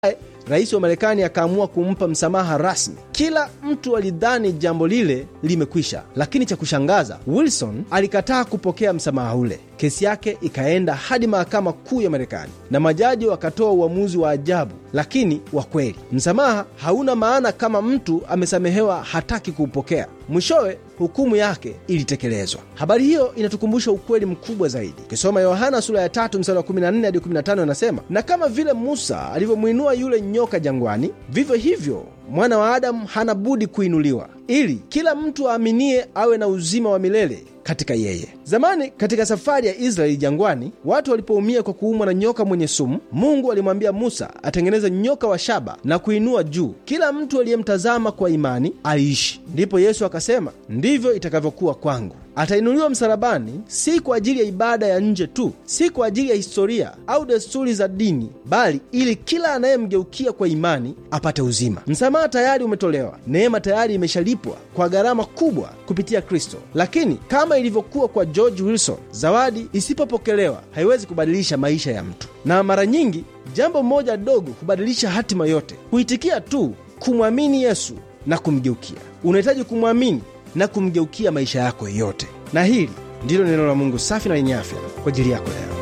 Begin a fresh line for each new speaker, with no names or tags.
rais wa Marekani akaamua kumpa msamaha rasmi. Kila mtu alidhani jambo lile limekwisha, lakini cha kushangaza, Wilson alikataa kupokea msamaha ule. Kesi yake ikaenda hadi mahakama kuu ya Marekani na majaji wakatoa uamuzi wa ajabu lakini wa kweli. Msamaha hauna maana kama mtu amesamehewa hataki kuupokea. Mwishowe hukumu yake ilitekelezwa. Habari hiyo inatukumbusha ukweli mkubwa zaidi. Ukisoma Yohana sura ya tatu mstari wa 14 hadi 15, anasema na kama vile Musa alivyomwinua yule nyoka jangwani, vivyo hivyo mwana wa Adamu hana budi kuinuliwa, ili kila mtu aaminie awe na uzima wa milele katika yeye. Zamani katika safari ya Israeli jangwani, watu walipoumia kwa kuumwa na nyoka mwenye sumu, Mungu alimwambia Musa atengeneze nyoka wa shaba na kuinua juu. Kila mtu aliyemtazama kwa imani aliishi. Ndipo Yesu akasema, ndivyo itakavyokuwa kwangu. Atainuliwa msalabani, si kwa ajili ya ibada ya nje tu, si kwa ajili ya historia au desturi za dini, bali ili kila anayemgeukia kwa imani apate uzima. Msamaha tayari umetolewa, neema tayari imeshalipwa kwa gharama kubwa kupitia Kristo. Lakini kama ilivyokuwa kwa George Wilson, zawadi isipopokelewa haiwezi kubadilisha maisha ya mtu, na mara nyingi jambo moja dogo hubadilisha hatima yote. Kuitikia tu kumwamini Yesu na kumgeukia. Unahitaji kumwamini na kumgeukia maisha yako yote. Na hili ndilo neno la Mungu safi na lenye afya kwa ajili yako leo.